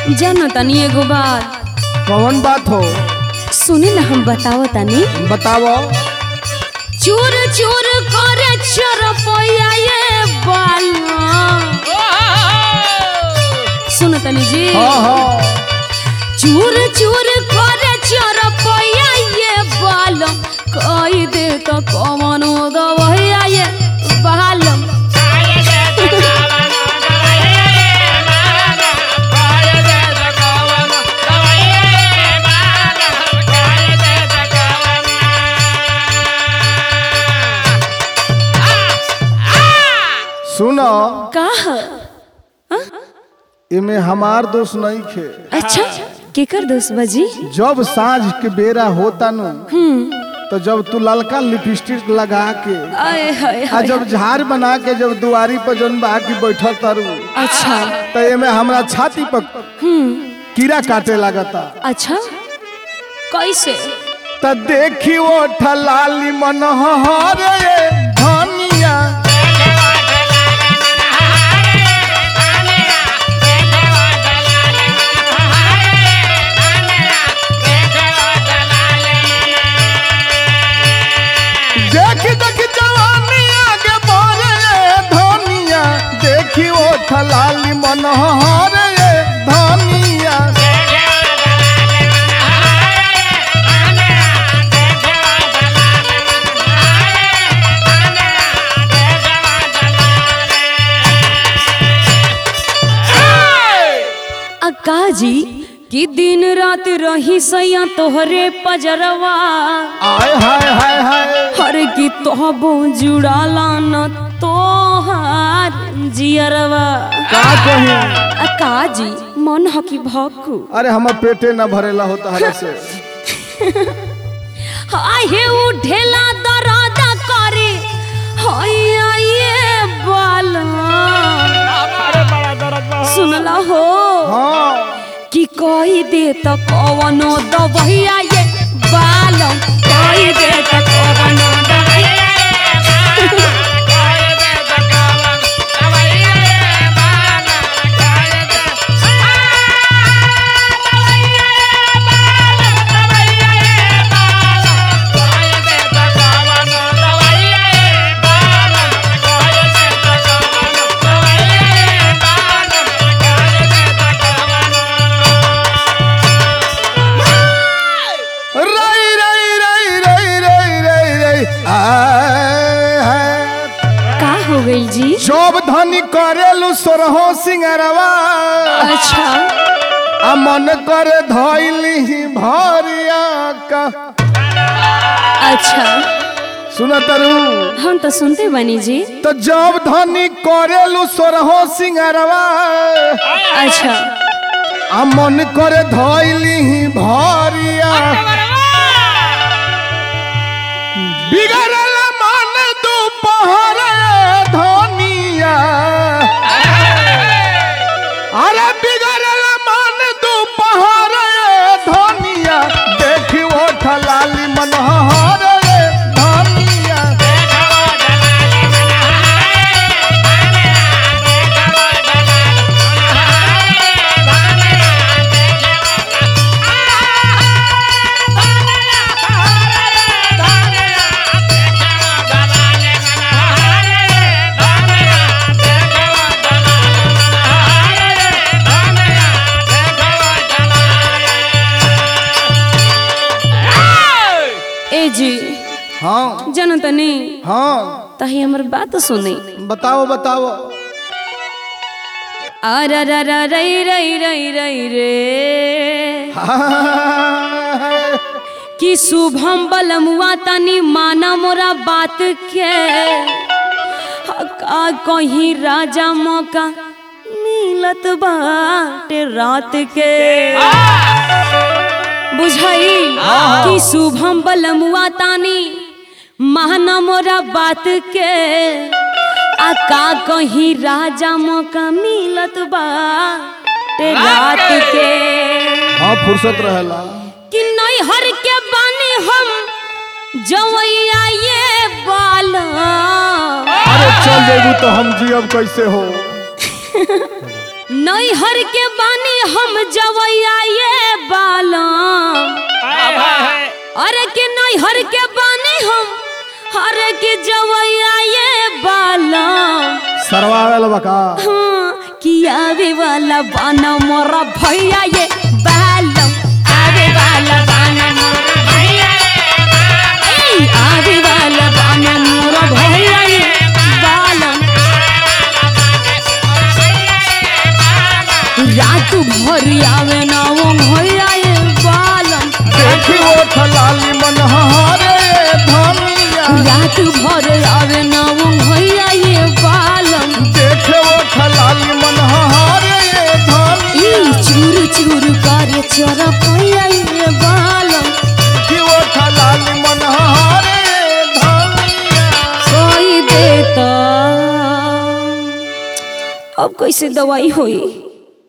जानो तनी एगो बात कौन बात हो सुनी ना हम बताओ तनी बताओ चूर चूर करे चरपैया ये बाला सुनो तनी जी हाँ हाँ चूर चूर करे चरपैया ये बालम कई दे तो कमनो दवैया ये बालम सुनो का इमे हमार दोस्त नहीं खे अच्छा केकर दोस्त बजी जब साँझ के बेरा होता नु तो जब तू ललका लिपस्टिक लगा के आए हाय आ हाय जब झाड़ बना के जब दुआरी पर जौन बा की बैठल तारू अच्छा तो एमे हमरा छाती पर कीड़ा काटे लगता अच्छा कैसे त देखी वो ठलाली मनोहर रे धनिया देखी देखी जवानी आगे बढ़े रे धनिया देखी वो ठलाली मनोहर रे धनिया अक्का जी कि दिन रात रही सैया तोहरे पजरवा आय हाय हाय हाय हर की तोहबो जुड़ाला न तोहार जियरवा का कही अक्का जी मन ह कि भक्कू अरे हमर पेटे न भरेला होता हरे से आहे उठेला दरादा करे हैया ये बाला सुनला हो हाँ कि कही दे त कवनो दबैया ये बालम कही दे त कवनो दबैया रई रई रई रई रई रई रई आय हाय का हो गई जी शोभ धनी करेलु सोरहो सिंगरवा अच्छा आ मन करे धइली भरिया का अच्छा सुन तरु हम तो सुनते बनी जी तो जब धनी करेलु सोरहो सिंगरवा अच्छा आ मन करे धइली भरिया बिगड़ल मन दोपहर धनिया अरे बिगड़ल मन दोपहर धनिया देखी वो ठलाली मनोहर धनिया ए जी हाँ जानो तनी हाँ तही हमर बात सुनी बताओ बताओ अरे रे रे रई रई रई रई रे कि शुभम बलमुआ तनी माना मोरा बात के का कहीं राजा मौका मिलत बाटे रात के बुझाई कि शुभम बलमुआ तानी माना मोरा बात के आ का कहीं राजा मौका मिलत बाटे रात के हाँ फुर्सत रहेला कि नैहर के बानी हम जवैया ये बाला अरे चल जेबू तो हम जियब कैसे हो नैहर के बानी हम जवैया ये बालम हाय हाय हाय अरे के नैहर के बानी हम अरे के जवैया ये बालम सरवावेल बका हाँ, कि आवे वाला बाना मोरा भैया ये बालम आवे वाला बाना मोरा भैया ए, आवे वाला बाना मोरा भैया ये बालम रात भर आवे ना वो भैया ये बालम देखी ओठ लाली मन हरे धनिया रात भर आवे ना वो भैया ये बालम देखे ओठ लाली मन हरे धनिया ई चूर चूर करे चोरा भैया ये बालम देखी ओठ लाली मन हरे धनिया कोई देता अब कैसे दवाई होई